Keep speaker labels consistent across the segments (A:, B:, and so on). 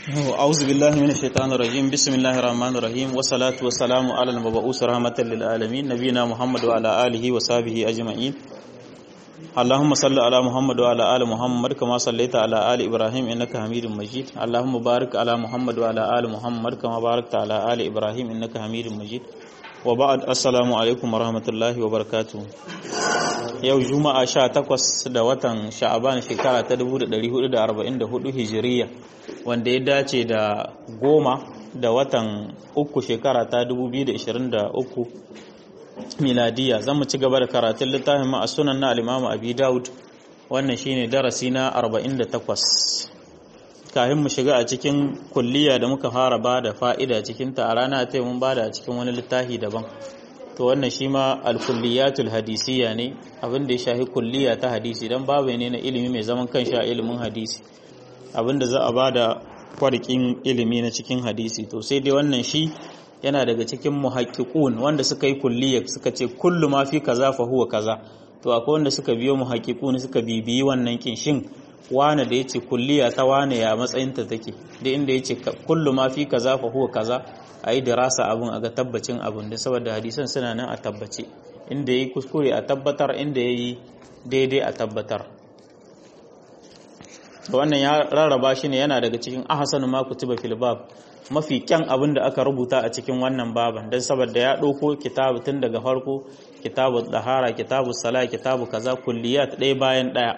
A: أعوذ بالله من الشيطان الرجيم بسم الله الرحمن الرحيم والصلاة والسلام على المبعوث رحمة للعالمين نبينا محمد وعلى آله وصحبه أجمعين اللهم صل على محمد وعلى آل محمد كما صليت على آل إبراهيم إنك حميد مجيد اللهم بارك على محمد وعلى آل محمد كما باركت على آل إبراهيم إنك حميد مجيد وبعد السلام عليكم ورحمة الله وبركاته yau juma'a sha takwas da watan sha'aban shekara ta 1444 hijiriya wanda ya dace da goma da watan uku shekara ta 2023 miladiya zan mu ci gaba da karatun littafin ma a sunan na alimamu abi daud wannan shine darasi na 48 kafin mu shiga a cikin kulliya da muka fara ba da fa'ida cikinta a rana ta mun ba da a cikin wani littafi daban to wannan shi ma alkulliyatul hadisiya ne abinda ya shafi kulliya ta hadisi don babu ne na ilimi mai zaman kanshi a ilimin hadisi abinda za a ba da kwarkin ilimi na cikin hadisi to sai dai wannan shi yana daga cikin muhaqqiqun wanda suka yi kulliya suka ce kullu ma fi kaza fa huwa kaza to akwai wanda suka biyo muhaqqiqun suka bibiyi wannan kin shin wane da yace kulliya ta wane ya matsayinta take da inda yace kullu ma fi kaza fa huwa kaza a yi dirasa abin a ga tabbacin abin da saboda hadisan suna nan a tabbace inda ya yi kuskure a tabbatar inda ya yi daidai a tabbatar wannan ya rarraba shi ne yana daga cikin ahasanu ma kutuba fil bab mafi kyan abin da aka rubuta a cikin wannan baban don saboda ya ɗauko kitabu tun daga farko kitabu dahara kitabu sala kitabu kaza kulliyat ɗaya bayan ɗaya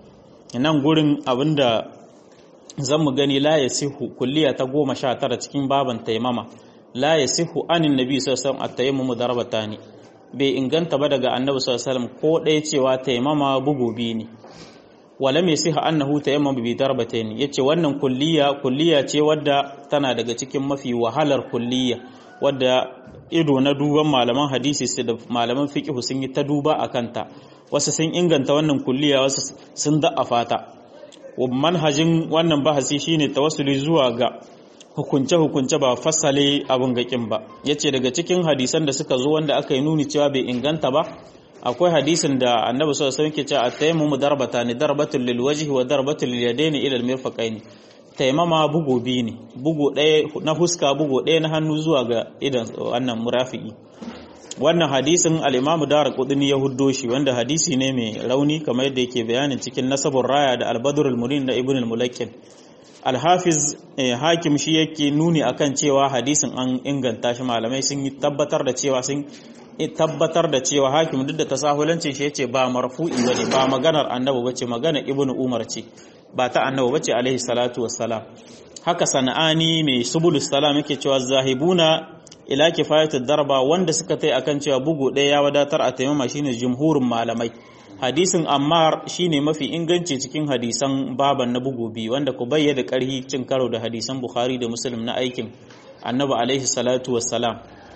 A: nan gurin abin da zan mu gani la ya sihu kulliya ta goma sha tara cikin baban taimama la ya sihu anin nabi sallallahu alaihi wasallam darbatani bai inganta ba daga annabi sallallahu alaihi wasallam ko ɗaya cewa taimama bugu biyu ne wala mai siha annahu tayammam bi darbatayn yace wannan kulliya kulliya ce wadda tana daga cikin mafi wahalar kulliya wadda ido na duban malaman hadisi su da malaman fiqh sun yi ta duba akan ta wasu sun inganta wannan kulliya wasu sun da'afa ta manhajin wannan bahasi shine tawassuli zuwa ga hukunce-hukunce ba fasale abin gakin ba yace daga cikin hadisan da suka zo wanda aka yi nuni cewa bai inganta ba akwai hadisin da annabi sallallahu alaihi wasallam ke cewa at-tayammumu darbatani darbatul lil wajhi wa darbatul lil yadaini ila al-mirfaqaini taimama bugu biyu ne bugu ɗaya na huska bugu ɗaya na hannu zuwa ga idan wannan murafi'i wannan hadisin al-imamu darqutni ya huddo shi wanda hadisi ne mai rauni kamar yadda yake bayanin cikin nasabur raya da al-badr al-munin da ibn al-mulakkin al-hafiz hakim shi yake nuni akan cewa hadisin an inganta shi malamai sun yi tabbatar da cewa sun tabbatar da cewa hakim duk da tasahulancin shi yace ba marfu'i bane ba maganar annabi bace magana ibn umar ce ba ta annabi bace alaihi salatu wassalam haka sana'ani mai subulus salam yake cewa zahibuna ila kifayatu darba wanda suka tai akan cewa bugu ɗaya ya wadatar a taimama shine jumhurin malamai hadisin ammar shine mafi inganci cikin hadisan baban na bugu biyu wanda ku bayyana ƙarhi cin karo da hadisan bukhari da muslim na aikin annabi alaihi salatu wassalam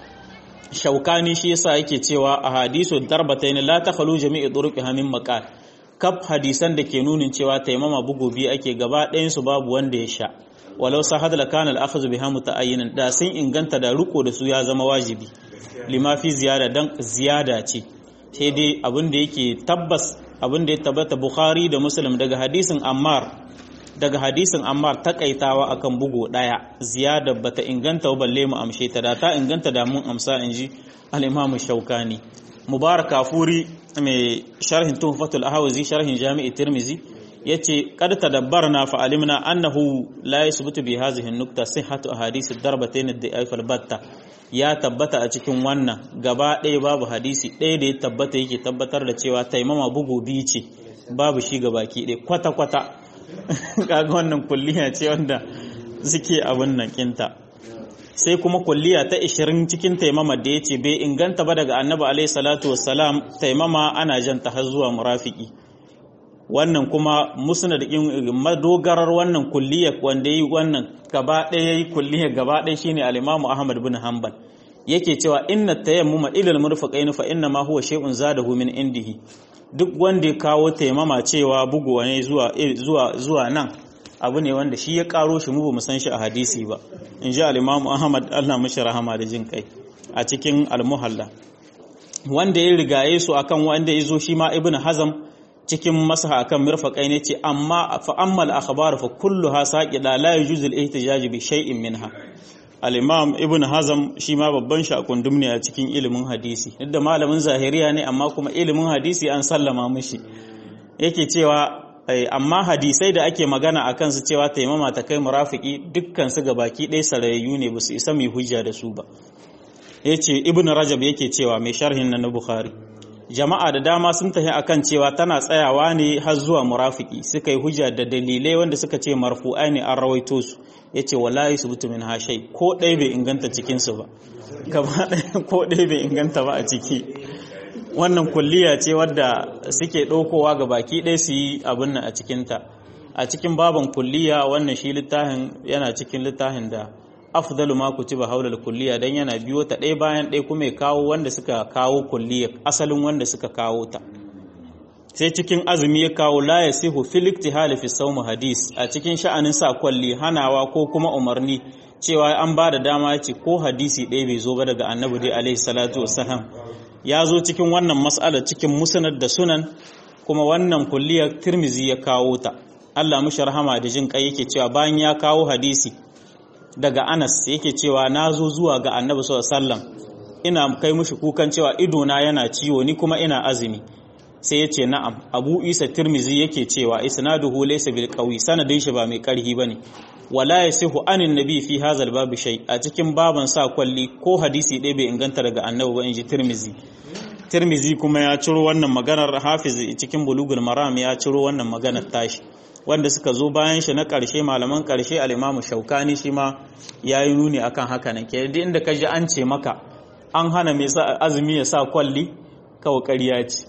A: shaukani shi yasa yake cewa a hadisu darbatayn la takhalu jami'i turuqiha min maqal kaf hadisan da ke nunin cewa taimama bugu biyu ake gaba ɗayan su babu wanda ya sha walau sahad la kana al-akhdhu biha muta'ayyinan da sun inganta da riko da su ya zama wajibi lima fi ziyada dan ziyada ce sai dai abin da yake tabbas abin da ya tabbata bukhari da muslim daga hadisin ammar daga hadisin ammar takaitawa akan bugu daya ziyada bata inganta ba balle mu amshe ta da ta inganta da mun amsa inji al-imam shaukani mubarak kafuri mai sharhin tuhfatul ahwazi sharhin jami'i tirmizi yace kad tadabbarna fa alimna annahu la yasbutu bi hadhihi an-nukta sihhatu ahadith ad-darbatayn ad-da'if al-batta ya tabbata a cikin wannan gaba ɗaya babu hadisi ɗaya da ya tabbata yake tabbatar da cewa taimama bugu biyu ce babu shi ga baki ɗaya kwata kwata kaga wannan kulliya ce wanda suke abin nan kinta sai kuma kulliya ta 20 cikin taimama da yace bai inganta ba daga annabi alaihi salatu wassalam taimama ana janta har zuwa murafiki wannan kuma musnad din madogarar wannan kulliya wanda yi wannan gaba ɗaya yayi kulliya gaba ɗaya shine al-Imam Ahmad bin Hanbal yake cewa inna tayammuma ila al-murfaqain fa inna ma huwa shay'un zadahu min indihi duk wanda ya kawo taimama cewa buguwa ne zuwa zuwa zuwa nan abu ne wanda shi ya karo shi mu ba mu san shi a hadisi ba in ji al-Imam Ahmad Allah mashi rahama da jin kai a cikin al-Muhalla wanda ya rigaye su akan wanda ya zo shi ma Ibn Hazm cikin masaha akan mirfaqai ne ce amma fa ammal akhbar fa kulluha saqida la yujuzul ihtijaj bi shay'in minha al-imam ibn hazm shi ma babban shakundum ne a cikin ilimin hadisi duk malamin zahiriya ne amma kuma ilimin hadisi an sallama mishi yake cewa amma hadisai da ake magana a kansu cewa taimama ta kai murafiki dukkan su baki ɗaya sarayayyu ne ba su isa mai hujja da su ba yace ibn rajab yake cewa mai sharhin na bukhari jama'a da dama sun tafi akan cewa tana tsayawa ne har zuwa murafiki suka yi hujja da dalilai wanda suka ce marfu'ai ne an rawaito su yace wallahi subtu min hashai ko ɗaya bai inganta cikin su ba gaba ɗaya ko ɗaya bai inganta ba a ciki wannan kulliya ce wadda suke ɗaukowa ga baki ɗaya su yi abin nan a cikinta a cikin baban kulliya wannan shi littafin yana cikin littafin da afdalu ma kutiba haula kulliya dan yana biyo ta ɗaya bayan ɗaya kuma ya kawo wanda suka kawo kulliya asalin wanda suka kawo ta sai cikin azumi ya kawo la yasihu fil iktihal fi sawm hadis a cikin sha'anin sa kwalli hanawa ko kuma umarni cewa an ba da dama ya ce ko hadisi ɗaya bai zo ba daga annabi dai alaihi salatu wassalam ya zo cikin wannan mas'ala cikin musnad da sunan kuma wannan kulliyar tirmizi ya kawo ta Allah mushi rahama da jin kai yake cewa bayan ya kawo hadisi daga Anas yake cewa na zo zuwa ga Annabi sallallahu alaihi wasallam ina kai mushi kukan cewa idona yana ciwo ni kuma ina azumi sai ya ce na'am Abu Isa Tirmizi yake cewa isnaduhu laysa bil qawi sanadin shi ba mai karhi bane wala yasihu anin nabi fi hazal babu shay a cikin baban sa kwalli ko hadisi ɗaya bai inganta daga Annabi ba inji Tirmizi Tirmizi kuma ya ciro wannan maganar Hafiz cikin Bulugul Maram ya ciro wannan maganar tashi wanda suka zo bayan shi na ƙarshe malaman ƙarshe al-Imam Shaukani shi ma yayi nuni akan haka nan ke duk inda kaji an ce maka an hana mai sa azumi ya sa kwalli kawai ƙarya ce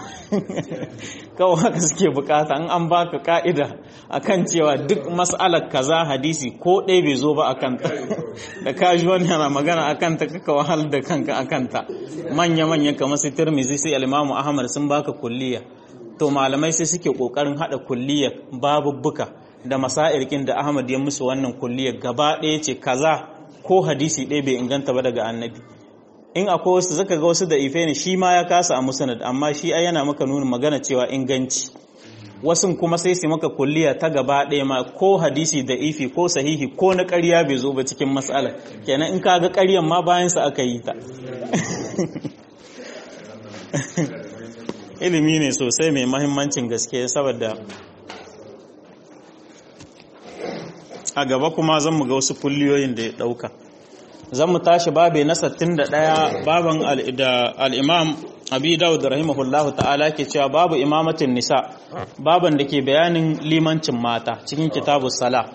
A: kawai haka suke bukata in an baka ka'ida akan cewa duk mas'alar kaza hadisi ko ɗaya bai zo ba akan ta da kaji wani yana magana akan ta kaka wahal da kanka akan ta manya manya kamar su Tirmidhi sai al-Imam Ahmad sun baka kulliya to malamai sai suke kokarin hada kulliyar babubbuka da masairkin da Ahmad ya musu wannan kulliyar gaba ɗaya ce kaza ko hadisi ɗaya bai inganta ba daga annabi in akwai wasu zaka ga wasu da ife ne shi ma ya kasa a musnad amma shi ai yana maka nuna magana cewa inganci wasun kuma sai su maka kulliya ta gaba ɗaya ma ko hadisi da ifi ko sahihi ko na ƙarya bai zo ba cikin matsala kenan in ka ga ƙaryan ma bayan sa aka yi ta ilimi ne sosai mai mahimmancin gaske saboda a gaba kuma zan mu ga wasu kulliyoyin da ya ɗauka zan mu tashi babe na 61 baban al'imam abi dawud rahimahullahu ta'ala ke cewa babu imamatin nisa baban da ke bayanin limancin mata cikin kitabu sala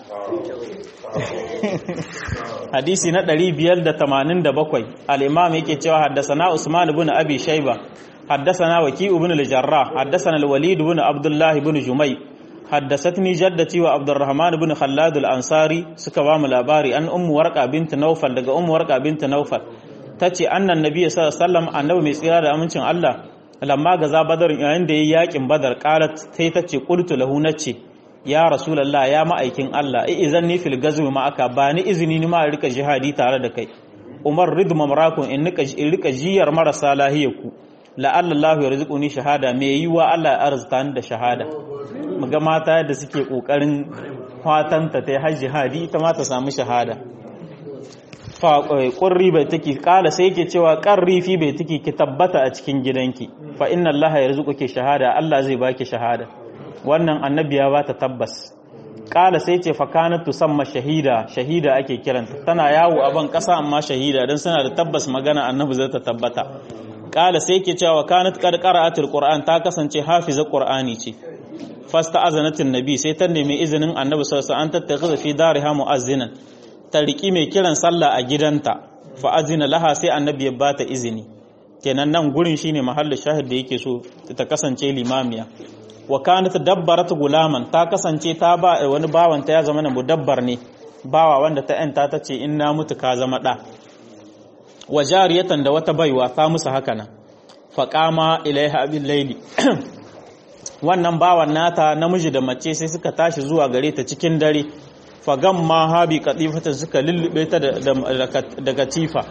A: hadisi na 587 al'imam yake cewa haddasana usman ibn abi shaiba haddasana waki ibn al-jarrah haddasana al-walid ibn abdullah ibn jumai حدثتني جدتي وعبد الرحمن بن خلاد الأنصاري سكوا ملاباري أن أم ورقة بنت نوفل دقى أم ورقة بنت نوفل تتي أن النبي صلى الله عليه وسلم أنه مسيرة أمنشن الله لما غزا بدر عند ياكم بدر قالت تيتتي قلت له نتي يا رسول الله يا مأيكين الله إذني في الغزو معك باني إذني ما رك جهادي تعالى دكي umar rid mamrakun in nika in rika jiyar marasa lahiyaku la'alla Allah ya rizquni shahada me yiwa Allah ya arzuta ni da shahada muga mata da suke kokarin fatanta ta hajji hadi ita ma ta samu shahada fa qurri bai take kala sai yake cewa qarri fi bai take ki tabbata a cikin gidanki fa inna Allah ya rizquki shahada Allah zai baki shahada wannan annabi ya bata tabbas kala sai ce fakanat tusamma shahida shahida ake kiranta tana yawo a ban kasa amma shahida dan suna da tabbas magana annabi zai ta tabbata kala sai ke cewa kanat qad qara'atul qur'an ta kasance hafiza qur'ani ce fasta azanatin nabi sai ta nemi izinin annabi sallallahu alaihi wasallam an tattakhidha fi dariha mu'azzinan ta riki mai kiran sallah a gidanta fa azina laha sai annabi ya bata izini kenan nan gurin shine mahallin shahid da yake so ta kasance limamiya wa kanat dabbarat gulaman ta kasance ta ba wani bawan ta ya zama na mudabbar ne bawa wanda ta yanta ta ce in na mutu ka zama da wa jariyatan da wata baiwa ta musu haka nan fa qama ilaiha bil layli wannan bawan nata namiji da mace sai suka tashi zuwa gare ta cikin dare fa gamma habi qatifata suka lullube ta da katifa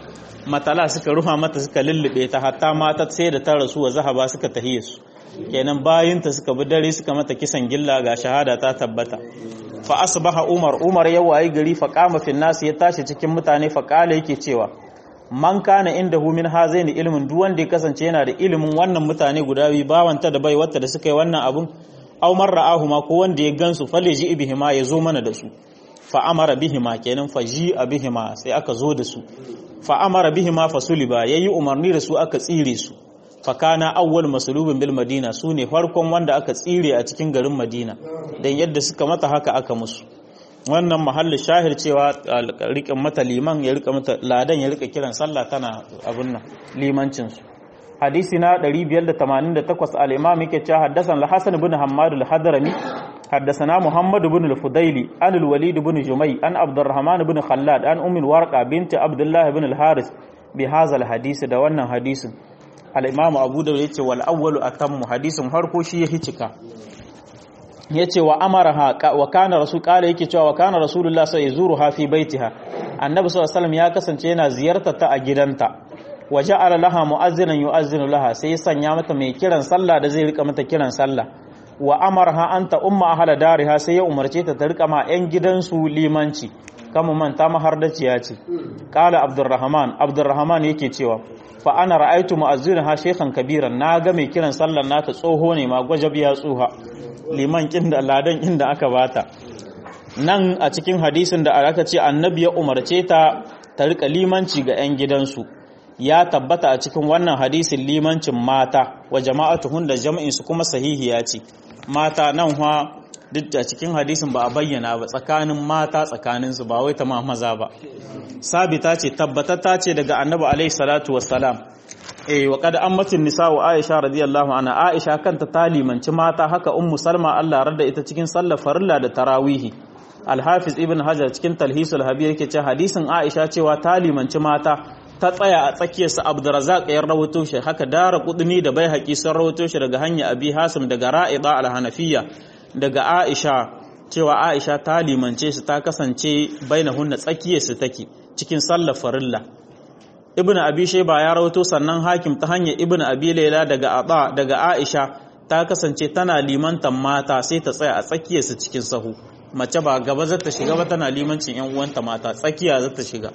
A: matala suka ruha mata suka lullube ta hatta mata sai da ta rasu wa zahaba suka tahiye su kenan bayinta suka bi dare suka mata kisan gilla ga shahada ta tabbata fa asbaha umar umar ya wayi gari fa qama fi nas ya tashi cikin mutane fa kala yake cewa man kana indahu min hazaini ilmin duk wanda ya kasance yana da ilimin wannan mutane guda biyu bawanta da bai wata da suka yi wannan abun aw marra'ahu ma ko wanda ya gansu faleji ibihima ya zo mana da su fa amara bihima kenan fa ji bihima sai aka zo da su fa amara bihima fa suliba yayi umarni da su aka tsire su fa kana awwal masulubin bil madina sune farkon wanda aka tsire a cikin garin madina dan yadda suka mata haka aka musu wannan mahallin shahir cewa riƙin mata liman ya rika mata ladan ya rika kiran sallah tana abin nan limancin su hadisi na 588 al-imam yake cewa haddasan al-hasan ibn hammad al-hadrami حدثنا محمد بن الفضيلي عن الوليد بن جمي عن عبد الرحمن بن خلاد عن أم الورقة بنت عبد الله بن الحارث بهذا الحديث ده wannan hadisin al-Imam Abu Dawud yace wal awwalu atammu hadisin harko shi yake cika yace wa amaraha wa kana rasul kala yake cewa wa kana rasulullah sai zuruha fi baitiha annabi sallallahu alaihi wasallam ya kasance yana ziyartar ta a gidanta wa ja'ala laha mu'azzinan yu'azzinu laha sai ya sanya mata mai kiran sallah da zai rika mata kiran sallah wa amarha anta umma ahla dariha sai ya umarce ta ta rika ma yan gidansu limanci kama manta mahardaciya ce qala abdurrahman abdurrahman yake cewa fa ana ra'aytu mu'azzinaha shaykhan kabiran na ga mai kiran sallar nata tsoho ne ma gwajab ya tsuha liman kin da ladan inda aka bata nan a cikin hadisin da aka ce annabi ya umarce ta ta rika limanci ga yan gidansu ya tabbata a cikin wannan hadisin limancin mata wa jama'atuhun da jam'in su kuma sahihiya ce mata nan ha duk a cikin hadisin ba a bayyana ba tsakanin mata tsakanin su ba wai ta maza ba sabita ce tabbatata ce daga annabi alaihi salatu wassalam eh wa qad ammatin nisa wa aisha radiyallahu anha aisha kanta ta limanci mata haka ummu salma Allah rada ita cikin sallar farilla da tarawihi al-hafiz ibn hajar cikin talhisul habir yake ce hadisin aisha cewa ta limanci mata ta tsaya a tsakiyarsa abdurazak ya rawato shi haka dara kudini da bai haƙi sun rawato shi daga hanya abi hasim daga ra'ida al-hanafiya daga aisha cewa aisha ta limance su ta kasance bainahunna tsakiyarsu take cikin sallar farilla ibnu abi shayba ya rawato sannan hakim ta hanyar ibnu abi layla daga aba daga aisha ta kasance tana limantan mata sai ta tsaya a tsakiyarsu cikin sahu mace ba gaba zata shiga ba tana limancin yan uwanta mata tsakiya zata shiga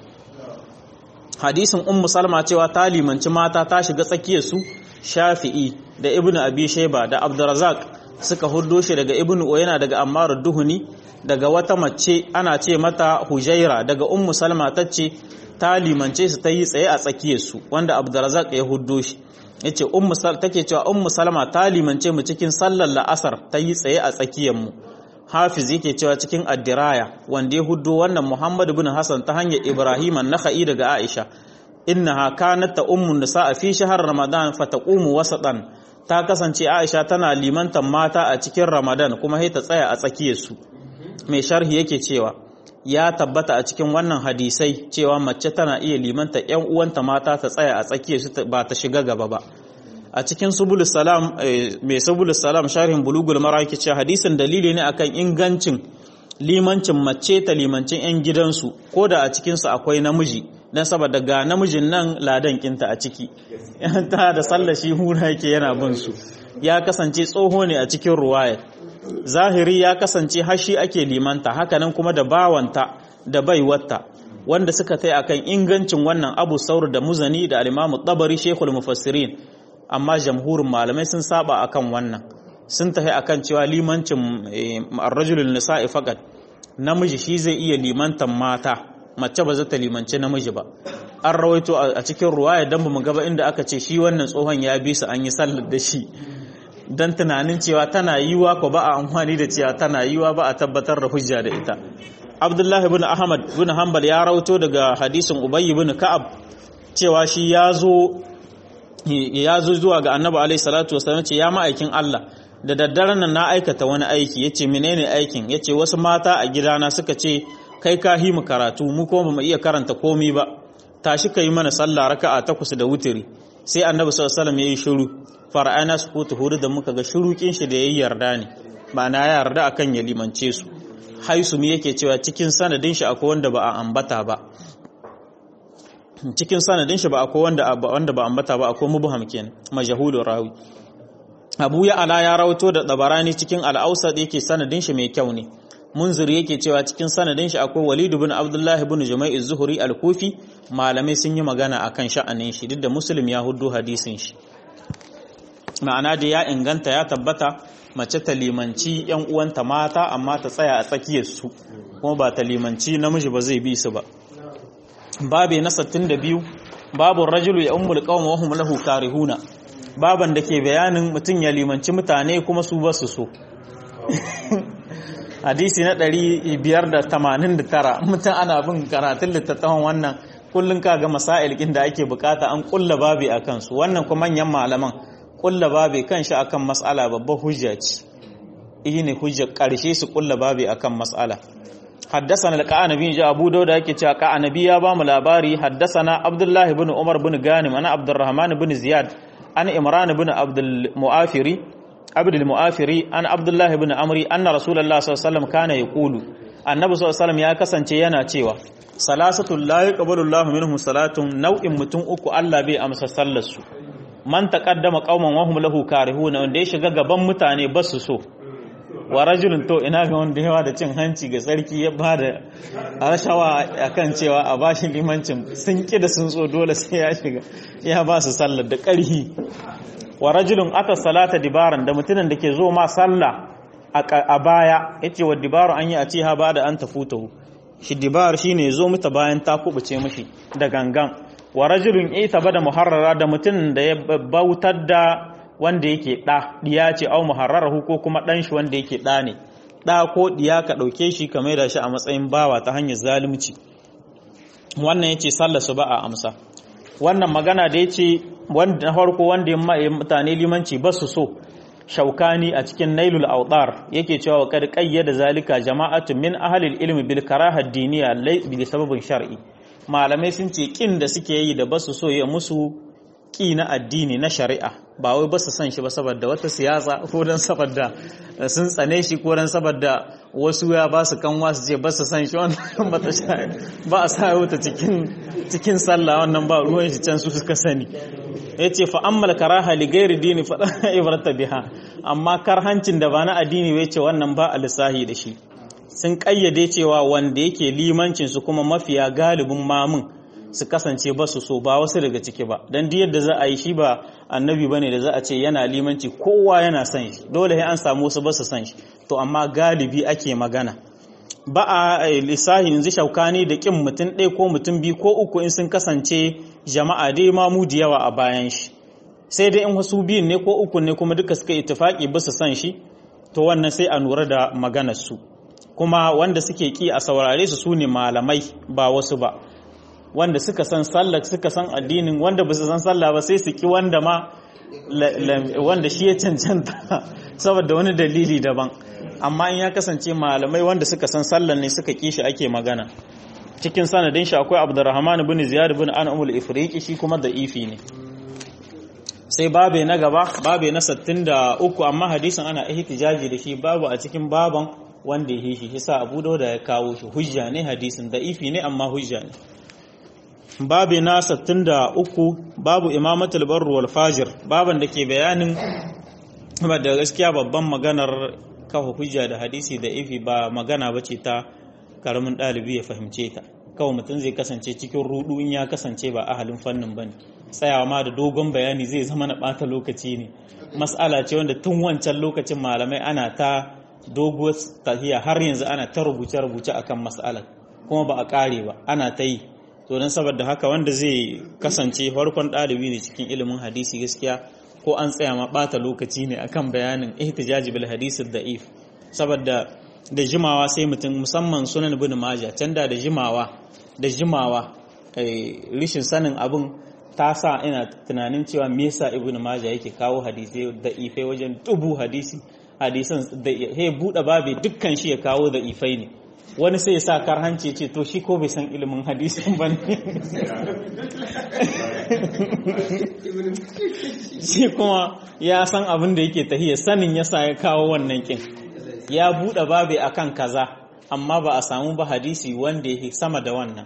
A: hadisin ummu salma cewa ta limanci mata ta shiga tsakiyar su shafi'i da ibnu abi shayba da abdurrazzaq suka huddo shi daga ibnu uyana daga ammar duhuni daga wata mace ana ce mata hujaira daga ummu salma tace ta limance su ta yi tsaye a tsakiyar su wanda abdurrazzaq ya huddo shi yace ummu sal take cewa ummu salma ta limance mu cikin sallar la'asar ta yi tsaye a tsakiyar mu hafiz yake cewa cikin addiraya wanda ya huddo wannan Muhammad bin Hassan ta hanyar Ibrahim an-Nakhai daga Aisha innaha kanat ta ummun nisa fi shahr Ramadan fataqumu wasatan ta kasance Aisha tana limantan mata a cikin Ramadan kuma sai ta tsaya a tsakiyar su mai sharhi yake cewa ya tabbata a cikin wannan hadisai cewa mace tana iya limanta ƴan uwanta mata ta tsaya a tsakiyar su ba ta shiga gaba ba a cikin subul salam mai subul salam sharhin bulugul mara yake cewa hadisin dalili ne akan ingancin limancin mace ta limancin yan gidansu ko da a cikin su akwai namiji dan saboda ga namijin nan ladan kinta a ciki ta da sallar shi hura yake yana bin su ya kasance tsoho ne a cikin ruwaya zahiri ya kasance hashi ake limanta hakanan kuma da bawanta da baiwarta wanda suka tai akan ingancin wannan abu saur da muzani da al-imamu tabari shekul mufassirin amma jamhurin malamai sun saba akan wannan sun tafi akan cewa limancin arrajulun nisa'i faqat namiji shi zai iya limantan mata mace ba za ta limanci namiji ba an rawaito a cikin ruwaya dan bamu gaba inda aka ce shi wannan tsohon ya bi su an yi sallar da shi dan tunanin cewa tana yiwa ko ba a amfani da cewa tana yiwa ba a tabbatar da hujja da ita Abdullahi ibn Ahmad ibn Hanbal ya rawaito daga hadisin Ubay ibn Ka'ab cewa shi ya zo ya zo zuwa ga annabi alaihi salatu wasallam ce ya ma'aikin Allah da daddaren nan na aikata wani aiki yace menene aikin yace wasu mata a gidana suka ce kai ka hi mu karatu mu kuma bamu iya karanta komi ba tashi kai mana sallah raka'a takwas da wutiri sai annabi sallallahu alaihi wasallam yayi shiru fara'ana sukutu huru da muka ga shurukin shi da yayi yarda ne ba na yarda akan ya limance su haisu mi yake cewa cikin sanadin shi akwai wanda ba a ambata ba cikin sanadin shi ba akwai wanda wanda ba ambata ba akwai mubham kenan majhulur rawi Abu ya ala ya rawato da Tabarani cikin al-Awsat yake sanadin shi mai kyau ne Munzir yake cewa cikin sanadin shi akwai Walid ibn Abdullah ibn Jumay az-Zuhri al-Kufi malamai sun yi magana akan sha'anin shi duk da Muslim ya huddo hadisin shi ma'ana da ya inganta ya tabbata mace ta limanci yan uwanta mata amma ta tsaya a tsakiyar su kuma ba ta limanci namiji ba zai bi su ba babe na 62 babu rajulu ya ummul qaum wa hum lahu karihuna baban da ke bayanin mutum ya limanci mutane kuma su ba su so hadisi na 589 mutum ana bin karatun littattafan wannan kullun kaga masail kin da ake bukata an kulla babi akan su wannan kuma manyan malaman kulla babi kan shi akan mas'ala babbar hujja ce ne hujjar karshe su kulla babi akan mas'ala حدثنا القعنبي جاء ابو داود yake cewa qanabi ya bamu labari haddathana abdullahi ibn umar ibn ganim ana abdurrahman ibn ziyad ana imran ibn abdul muafiri abdul muafiri ana abdullahi ibn amri anna rasulullah sallallahu alaihi wasallam kana yaqulu annabi sallallahu alaihi wasallam ya kasance yana cewa salasatul la yaqbalu allah minhum salatun nau'in mutum uku Allah bai amsa sallar su man taqaddama qauman wa hum lahu karihuna wanda ya shiga gaban mutane basu so wa rajulun to ina ga wanda yawa da cin hanci ga sarki ya ba da rashawa akan cewa a bashi limancin sun ki da sun so dole sai ya shiga ya ba su sallar da ƙarhi wa rajulun ata salata dibaran da mutumin da ke zo ma sallah a baya yace wa dibaru an yi a ce ha ba da an tafutahu shi dibar shine zo mata bayan ta kubuce mishi da gangan wa rajulun ita bada muharrara da mutumin da ya bautar da wanda yake ɗa ɗiya ce au muharrarahu ko kuma ɗan shi wanda yake ɗa ne ɗa ko ɗiya ka ɗauke shi ka maida shi a matsayin bawa ta hanyar zalunci wannan yace sallar su ba a amsa wannan magana da yace wanda na farko wanda ya mutane limanci ba su so shaukani a cikin nailul awdar yake cewa wa kad qayyada zalika jama'atu min ahli ilmi bil karaha diniya bi sababin shar'i malamai sun ce kin da suke yi da ba su so ya musu ƙi na addini na shari'a ba wai ba su san shi ba saboda wata siyasa ko don saboda sun tsane shi ko don saboda wasu ya ba su kanwa su ce ba su san shi wannan ba ta ba a sa wuta cikin cikin sallah wannan ba ruwan shi can su suka sani ya ce fa ammal karaha li gairi dini fa ibrata biha amma karhancin da ba na addini bai ce wannan ba a lissahi da shi sun kayyade cewa wanda yake limancin su kuma mafiya galibin mamun su kasance ba su so ba wasu daga ciki ba don duk yadda za a yi shi ba annabi bane da za a ce yana limanci kowa yana son shi dole sai an samu wasu ba su son shi to amma galibi ake magana ba a lissahi yanzu shaukani da kin mutum ɗaya ko mutum biyu ko uku in sun kasance jama'a dai ma mu da yawa a bayan shi sai dai in wasu biyun ne ko uku ne kuma duka suka ittifaki ba su son shi to wannan sai a lura da maganar su kuma wanda suke ki a saurare su su ne malamai ba wasu ba wanda suka san sallah suka san addinin wanda ba su san sallah ba sai su ki wanda ma wanda shi ya cancanta saboda wani dalili daban amma in ya kasance malamai wanda suka san sallah ne suka ki shi ake magana cikin sanadin shi akwai Abdurrahman ibn Ziyad ibn An'am al-Ifriqi shi kuma da ifi ne sai babe na gaba babe na 63 amma hadisin ana ihtijaji da shi babu a cikin baban wanda ya shi yasa Abu Dawud ya kawo shi hujja ne hadisin da ifi ne amma hujja ne babi na 63 babu imamatul barru wal fajir baban da ke bayanin da gaskiya babban maganar kafa hujja da hadisi da ifi ba magana bace ta karamin dalibi ya fahimce ta kawai mutum zai kasance cikin rudu in ya kasance ba ahalin fannin bane tsayawa ma da dogon bayani zai zama na bata lokaci ne mas'ala ce wanda tun wancan lokacin malamai ana ta doguwar tafiya har yanzu ana ta rubuce-rubuce akan mas'alar kuma ba a kare ba ana ta yi to don saboda haka wanda zai kasance farkon ɗalibi ne cikin ilimin hadisi gaskiya ko an tsaya ma ɓata lokaci ne akan bayanin ihtijaji bil hadisi da'if saboda da jimawa sai mutum musamman sunan ibn majah can da da jimawa da jimawa rishin sanin abin ta sa ina tunanin cewa me yasa ibn majah yake kawo hadisi da'ifai wajen dubu hadisi hadisan da he buɗe babe dukkan shi ya kawo da'ifai ne wani sai ya sa karhanci ce to shi ko bai san ilimin hadisin ba ne shi kuma ya san abin da yake tahiya sanin ya sa ya kawo wannan kin ya buɗe babe akan kaza amma ba a samu ba hadisi wanda yake sama da wannan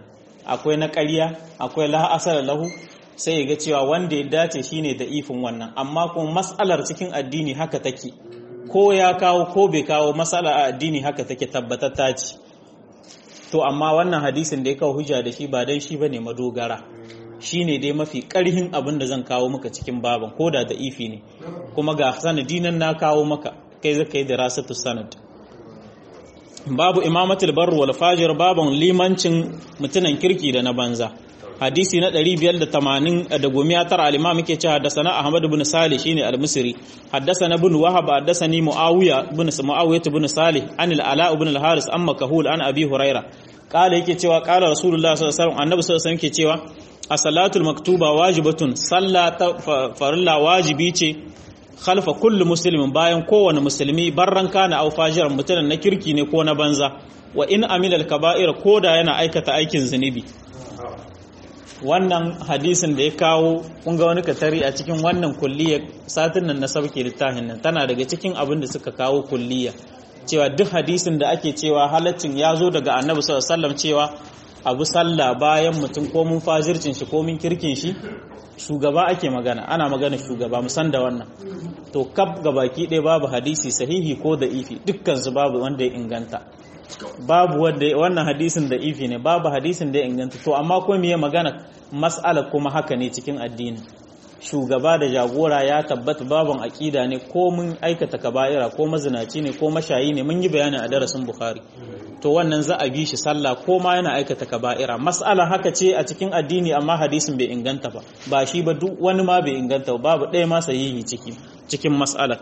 A: akwai na ƙarya akwai la asala lahu sai ya ga cewa wanda ya dace shine da ifin wannan amma kuma mas'alar cikin addini haka take ko ya kawo ko bai kawo mas'ala a addini haka take tabbatatta ce to amma wannan hadisin da ya kawo hujja da shi ba dai shi bane madogara shine dai mafi karhin abin da zan kawo maka cikin baban ko da da ifi ne kuma ga sanadi nan na kawo maka kai zaka yi dirasatu sanad babu imamatul barr wal fajir baban limancin mutunan kirki da na banza hadisi na 580 da gomiya tara al-imam yake cewa haddathana ahmad ibn salih shine al-misri haddathana ibn wahab haddathani muawiya ibn muawiya ibn salih an al-ala ibn al-haris amma kahul an abi huraira kala yake cewa kala rasulullah sallallahu alaihi wasallam annabi sallallahu alaihi wasallam yake cewa as-salatul maktuba wajibatun sallata farilla wajibi ce khalfa kullu muslimin bayan kowane musulmi barran kana aw fajiran mutunan na kirki ne ko na banza wa in amila al-kaba'ir koda yana aikata aikin zunubi wannan hadisin da ya kawo kun ga wani katari a cikin wannan kulliya satin nan na sauke littafin nan tana daga cikin abin da suka kawo kulliya cewa duk hadisin da ake cewa halaccin ya zo daga annabi sallallahu alaihi wasallam cewa abu sallah bayan mutum ko mun fajircin shi ko mun kirkin shi shugaba ake magana ana magana shugaba musan da wannan to kaf baki ɗaya babu hadisi sahihi ko da ifi dukkan su babu wanda ya inganta babu wanda wannan hadisin da ifi ne babu hadisin da ya inganta to amma ko miye magana mas'ala kuma haka ne cikin addini shugaba da jagora ya tabbata babun aqida ne ko mun aikata kaba'ira ko mazinaci ne ko mashayi ne mun yi bayani a darasin bukhari to wannan za a bi shi sallah ko ma yana aikata kaba'ira mas'ala haka ce a cikin addini amma hadisin bai inganta ba ba shi ba duk wani ma bai inganta ba babu ɗaya ma sahihi ciki cikin mas'alar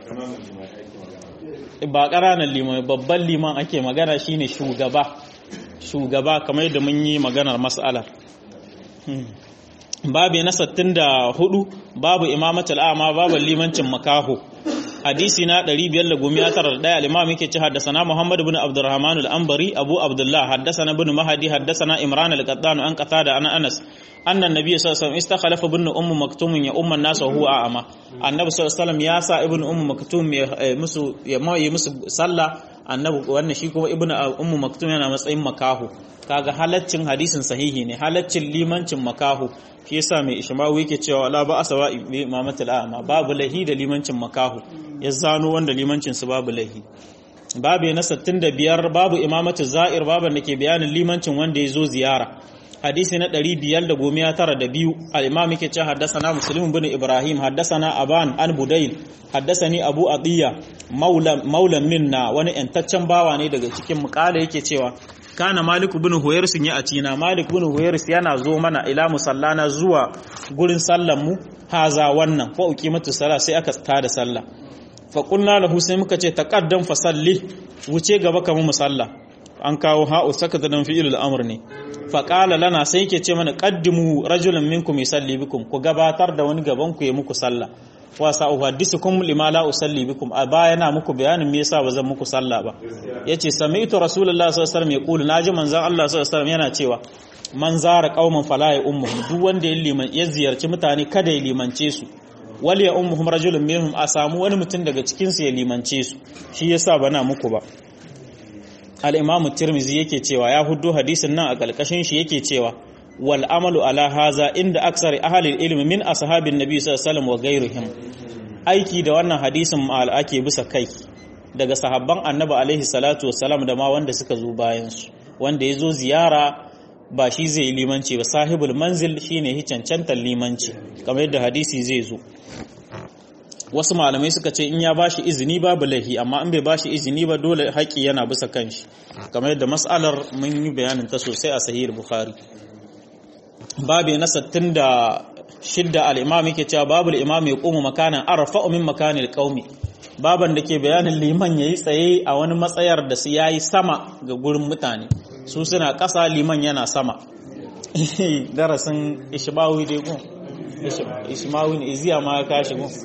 A: ba ƙaranan liman babban liman ake magana shine shugaba shugaba kamar da mun yi maganar mas'alar babu na 64 babu imamatul a'ma babu limancin makaho hadisi na 591 al-imam yake ci haddathana Muhammad ibn Abdurrahman al-Anbari Abu Abdullah haddathana ibn Mahdi haddathana Imran al-Qattan an qatada ana Anas anna an-nabiy sallallahu alaihi wasallam istakhlafa ibn Umm Maktum ya umman nas wa huwa a'ma annabi sallallahu alaihi wasallam ya sa ibn Umm Maktum ya musu ya mai musu sallah annabi wannan shi kuma ibn Umm Maktum yana matsayin makahu kaga halaccin hadisin sahihi ne halaccin limancin makahu shi yasa mai ishmawu yake cewa la ba asawa bi imamatul a'ma babu lahi da limancin makahu ya zano wanda limancin su babu lahi babu na 65 babu imamatul za'ir baban da ke bayanin limancin wanda ya zo ziyara hadisi na 592 al-imam yake cewa haddathana muslim ibn ibrahim haddathana aban an budayl haddathani abu adiya maula maula minna wani yantaccen bawa ne daga cikin mukala yake cewa kana malik ibn huwairis ya acina malik ibn huwairis yana zo mana ila musallana zuwa gurin sallan mu haza wannan fa uqimatu sala sai aka tada sallah fa qulna lahu sai muka ce taqaddam fa salli wuce gaba kamar musalla an kawo ha'u sakata dan fi'ilul amr ne fa qala lana sai yake ce mana qaddimu rajulan minkum yusalli bikum ku gabatar da wani gaban ku ya muku sallah wa sa'uhaddisukum lima la usalli bikum a baya na muku bayanin me yasa bazan muku sallah ba yace sami'tu rasulullahi sallallahu alaihi wasallam yaqulu naji manzon Allah sallallahu alaihi wasallam yana cewa man zara qauman fala ya ummuhum duk wanda ya liman ya ziyarci mutane kada ya limance su wal ya ummuhum rajulun minhum a samu wani mutum daga cikin su ya limance su shi yasa bana muku ba al-imamu tirmizi yake cewa ya huddo hadisin nan a kalkashin shi yake cewa wal amalu ala haza inda aksari ahalil ilmi min ashabin nabi sallallahu alaihi wasallam wa ghairihim aiki da wannan hadisin ma'al ake bisa kai daga sahabban annabi alaihi salatu wassalam da ma wanda suka zo bayan su wanda ya zo ziyara ba shi zai limanci ba sahibul manzil shine hi cancantar limanci kamar yadda hadisi zai zo wasu malamai suka ce in ya bashi izini babu laihi amma in bai bashi izini ba dole haƙi yana bisa kanshi kamar yadda mas'alar mun yi bayanin ta sosai a sahih bukhari babi na 66 al-imam yake cewa babu al-imam ya qumu makanan arfa'u min makanil qaumi baban da ke bayanin liman yayi tsaye a wani matsayar da su yayi sama ga gurin mutane su suna ƙasa liman yana sama darasin ishmawi dai gun ishmawi ne iziya ma ya kashi gun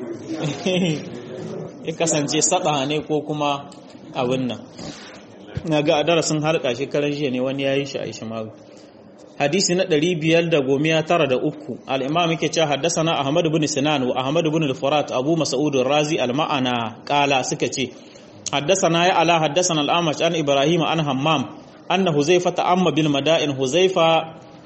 A: ya kasance sada ne ko kuma abin nan na ga a darasin harka shekaran jiya ne wani ya yi shi a ishmawi hadisi na 593 al-imam yake cewa haddathana ahmad ibn sinan wa ahmad ibn al-furat abu mas'ud ar-razi al-ma'ana qala suka ce haddathana ya ala haddathana al-amash an ibrahim an hammam anna huzaifa ta'amma bil mada'in huzaifa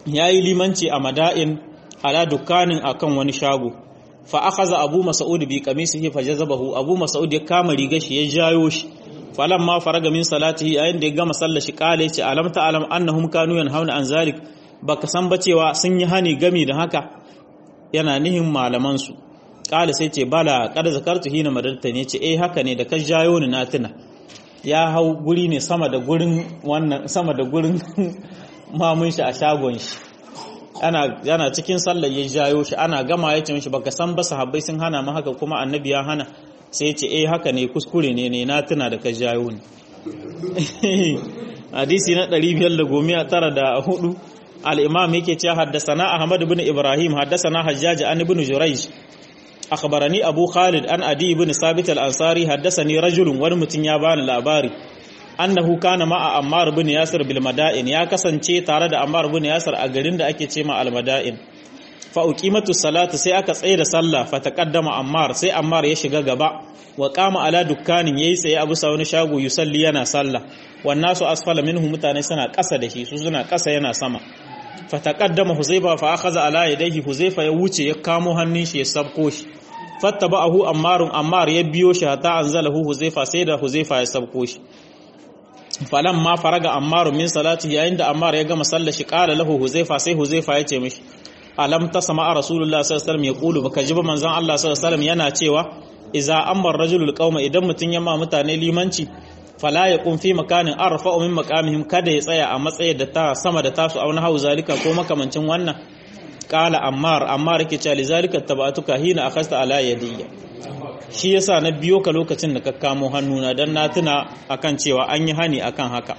A: yayi limanci a mada'in ala dukkanin akan wani shago fa akhadha abu mas'ud bi qamisihi fajazabahu abu mas'ud ya kama riga shi ya jayo shi falamma faraga min salatihi ayin da ya gama sallar shi kale ce alam ta alam annahum kanu yanhauna an zalik baka san ba cewa sun yi hani gami da haka yana nihin malaman su kale sai ce bala kada zakartu hina madarta ne ce eh haka ne da ka jayo ni na tuna ya hau guri ne sama da gurin wannan sama da gurin mamun shi a shagon shi ana yana cikin sallar ya jayo shi ana gama ya ce mishi baka san ba sahabbai sun hana mu haka kuma annabi ya hana sai ya ce eh haka ne kuskure ne ne na tuna da ka jayo ni hadisi na 594 al-imam yake cewa haddathana ahmad ibn ibrahim haddathana hajjaj an ibn jurayj akhbarani abu khalid an adi ibn sabit al-ansari haddathani rajulun wani mutum ya bani labari annahu kana ma'a ammar ibn yasir bil mada'in ya kasance tare da ammar ibn yasir a garin da ake ce ma al mada'in fa uqimatu salatu sai aka tsaye da sallah fa taqaddama ammar sai ammar ya shiga gaba wa qama ala dukkanin yayi tsaye abu sa wani shago yusalli yana sallah wan nasu asfala minhu mutane suna kasa da shi su suna kasa yana sama fa taqaddama huzaifa fa akhadha ala yadayhi huzaifa ya wuce ya kamo hannun shi ya sabko shi fattaba'ahu ammarun ammar ya biyo shi hatta anzalahu huzaifa sai da huzaifa ya sabko shi falan ma faraga ammar min salati yayin da ammar ya gama sallar shi qala lahu huzaifa sai huzaifa ya ce mishi alam tasma rasulullah sallallahu alaihi wasallam yaqulu baka ji ba manzon Allah sallallahu alaihi wasallam yana cewa idza amara rajulul qauma idan mutun ya ma mutane limanci fala yaqum fi makanin arfa'u min maqamihim kada ya tsaya a matsayin da ta sama da tasu auna hau zalika ko makamancin wannan qala ammar ammar yake cewa lizalika tabatuka hina akhasta ala yadiyya shi yasa na biyo ka lokacin da ka kamo hannuna don na tuna akan cewa an yi hani akan haka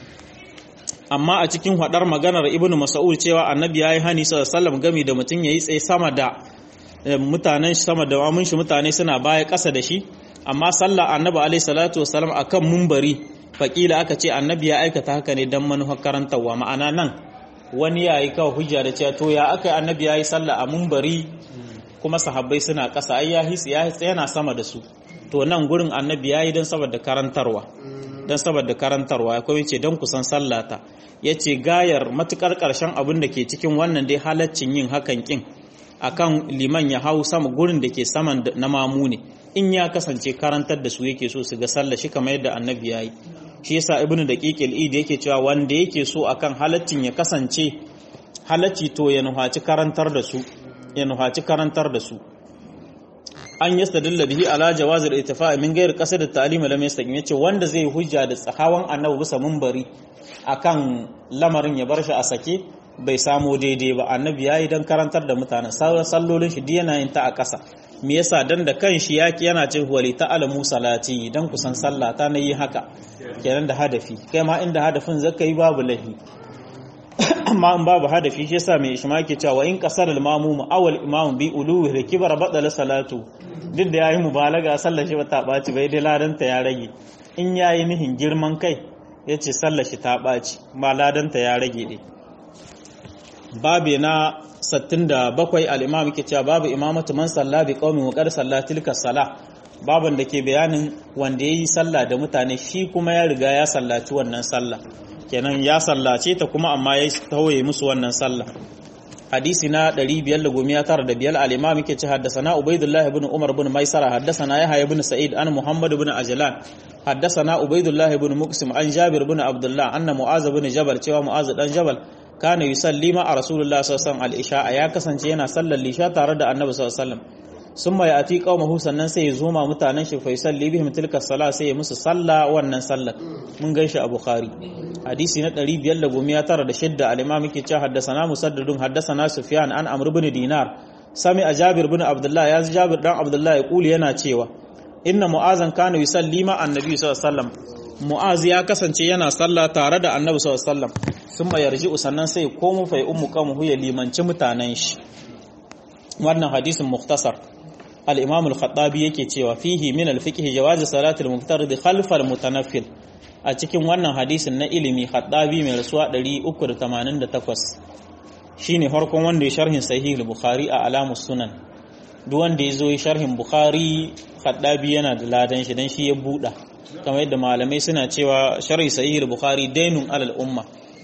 A: amma a cikin hadar maganar ibnu mas'ud cewa annabi yayi hani sallallahu gami da mutum yayi tsaye sama da mutanen shi sama da amun shi mutane suna baya ƙasa da shi amma sallah annabi alaihi salatu wasallam akan mumbari faƙila aka ce annabi ya aikata haka ne don manufar karantarwa ma'ana nan wani yayi kawai hujja da cewa to ya aka annabi yayi sallah a mumbari kuma sahabbai suna ƙasa ai ya hisi ya yana sama da su to nan gurin annabi yayi dan saboda karantarwa dan saboda karantarwa akwai yace dan kusan sallata yace gayar matukar karshen abin da ke cikin wannan dai halaccin yin hakan kin akan liman ya hau sama gurin da ke saman na mamu ne in ya kasance karantar da su yake so su ga sallah shi kamar yadda annabi yayi shi yasa ibnu daqiqil id yake cewa wanda yake so akan halaccin ya kasance halacci to ya nuhaci karantar da su ya nuhaci karantar da su an yastadilla bihi ala jawazir ittifa min ghairi qasd at-ta'lim lam yastaqim yace wanda zai hujja da tsahawan annabi bisa munbari akan lamarin ya bar shi a sake bai samo daidai ba annabi yayi dan karantar da mutanen sallolin shi yana yin ta a ƙasa me yasa dan da kanshi yaki yana cin wali ta'alamu salati dan kusan sallah ta nayi haka kenan da hadafi kai ma inda hadafin zaka yi babu lahi amma in babu hadafi shi yasa mai ishma ke cewa in kasar al-mamum awal imam bi uluhi da kibar badala salatu duk da yayi mubalaga sallar shi ta baci bai dai ladanta ya rage in yayi nihin girman kai yace sallar shi ta baci ba ladanta ya rage dai babu na 67 al-imam ke cewa babu imamatu man salla bi qaumin wa qad salla tilka sala baban da ke bayanin wanda yayi sallah da mutane shi kuma ya riga ya sallaci wannan sallah kenan ya sallace ta kuma amma ya tawaye musu wannan sallah hadisi na 595 al-imam yake ce haddathana ubaidullah ibn umar ibn maisara haddathana yahya ibn sa'id an muhammad ibn ajlan haddathana ubaidullah ibn muqsim an jabir ibn abdullah anna mu'az ibn jabal cewa mu'az dan jabal kana yusalli ma a rasulullah sallallahu alaihi wasallam al ya kasance yana sallar lisha tare da annabi sallallahu alaihi wasallam summa yati qaumahu sannan sai ya zo ma mutanen shi fa yusalli bihim tilka sala sai ya musu salla wannan sallar mun ganshi a bukhari hadisi na 596 al-imam yake cewa haddathana musaddadun haddathana sufyan an amr ibn dinar sami a jabir ibn abdullah ya ji jabir dan abdullah ya kuli yana cewa inna mu'azan kana yusalli ma annabi sallallahu alaihi wasallam mu'az ya kasance yana sallah tare da annabi sallallahu alaihi wasallam sun ma yarji sannan sai komo fa ummu kamu ya limanci mutanen shi wannan hadisin mukhtasar al-imam al-khattabi yake cewa fihi min al-fiqh jawaz salati al-muftarid khalf al-mutanaffil a cikin wannan hadisin na ilimi khattabi mai rasuwa 388 shine farkon wanda ya sharhin sahih al-bukhari a alamus sunan duk wanda ya zo sharhin bukhari khattabi yana da ladan shi dan shi ya buɗa kamar yadda malamai suna cewa sharhi sahih al-bukhari dainun alal umma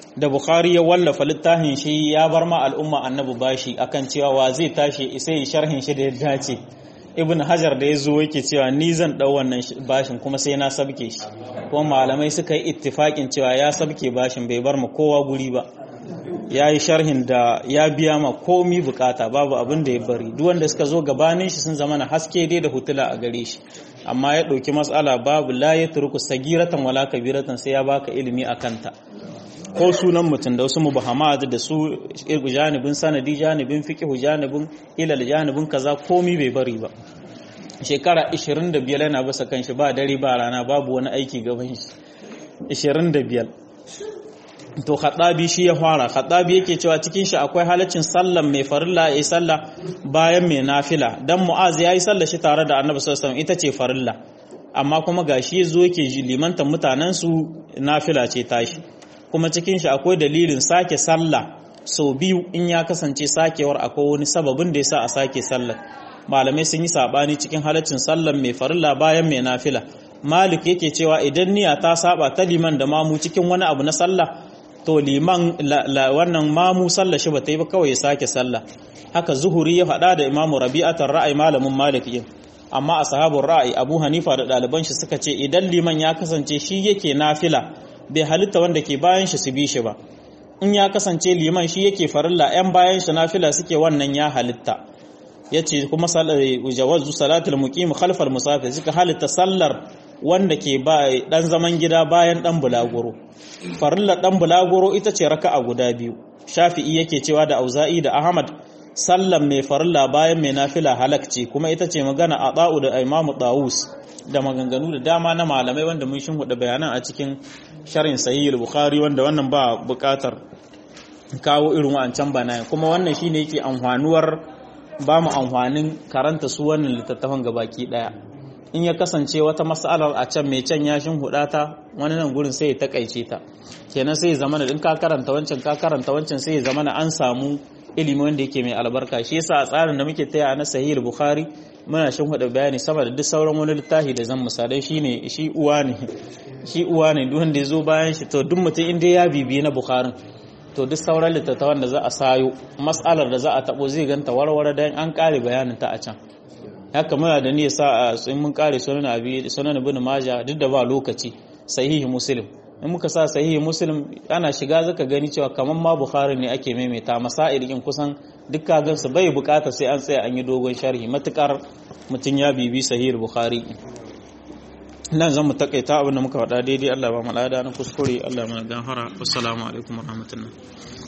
A: da bukhari ya wallafa littafin shi ya bar ma al'umma annabi bashi akan cewa wa zai tashi sai sharhin shi da ya dace ibn hajar da ya zo yake cewa ni zan dau wannan bashin kuma sai na sabke shi kuma malamai suka yi ittifakin cewa ya sabke bashin bai bar ma kowa guri ba ya yi sharhin da ya biya ma komi bukata babu abin da ya bari duk wanda suka zo gabanin shi sun zama na haske dai da hutula a gare shi amma ya ɗauki matsala babu la ya turku sagiratan wala kabiratan sai ya baka ilimi a kanta ko sunan mutum da wasu mubahamat da su janibin sanadi janibin fiqhu janibin ilal janibin kaza komi bai bari ba shekara 25 yana basa kanshi ba dare ba rana babu wani aiki gaban shi 25 to khadabi shi ya fara khadabi yake cewa cikin shi akwai halaccin sallan mai farilla yayi sallah bayan mai nafila dan mu'az yayi sallah shi tare da annabi sallallahu alaihi wasallam ita ce farilla amma kuma gashi yazo yake limantan mutanen su nafila ce tashi kuma cikin shi akwai dalilin sake sallah sau biyu in ya kasance sakewar akwai wani sababin da yasa a sake sallar malamai sun yi sabani cikin halaccin sallar mai farilla bayan mai nafila malik yake cewa idan niyya ta saba ta liman da mamu cikin wani abu na sallah to liman wannan mamu sallah shi ba ta yi ba kawai ya sake sallah haka zuhuri ya faɗa da imamu rabi'atar ra'ayi malamin malik yin amma a sahabun ra'ayi abu hanifa da ɗaliban shi suka ce idan liman ya kasance shi yake nafila bai halitta wanda ke bayan shi su bi shi ba in ya kasance liman shi yake farilla yan bayan shi nafila suke wannan ya halitta yace kuma jawazu salatul muqim khalfal musafir suka halitta sallar wanda ke ba dan zaman gida bayan dan bulaguro farilla dan bulaguro ita ce raka'a guda biyu shafi'i yake cewa da auza'i da ahmad sallan mai farilla bayan mai nafila halakci kuma ita ce magana a ɗa'u da imamu ɗawus da maganganu da dama na malamai wanda mun shin hudu bayanan a cikin sharin sahihul bukhari wanda wannan ba buƙatar kawo irin wancan banayen kuma wannan shine yake amfanuwar ba mu amfanin karanta su wannan littattafan gabaki daya in ya kasance wata mas'alar a can mai can ya shin ta wani nan gurin sai ya takaice ta kenan sai ya zamana in ka karanta wancan ka karanta wancan sai ya zamana an samu ilimi wanda yake mai albarka shi yasa a tsarin da muke taya na sahih bukhari muna shin hudu bayani sama da duk sauran wani littafi da zan misalai shine shi uwa ne shi uwa ne duk wanda ya zo bayan shi to duk mutum inda ya bibiye na bukharin to duk sauran littattafan da za a sayo mas'alar da za a tabo zai ganta warware dan an kare bayanin ta a can haka muna da niyya sa a in mun kare sunan abi sunan ibn majah duk da ba lokaci sahihi muslim in muka sa sahihi muslim ana shiga zaka gani cewa kaman ma bukhari ne ake maimaita masail in kusan duk kagan su bai bukata sai an tsaya an yi dogon sharhi matukar mutun ya bibi sahihi bukhari nan zan mu takaita abin da muka faɗa daidai Allah ba mu lada na kuskure Allah mana gafara assalamu alaikum warahmatullahi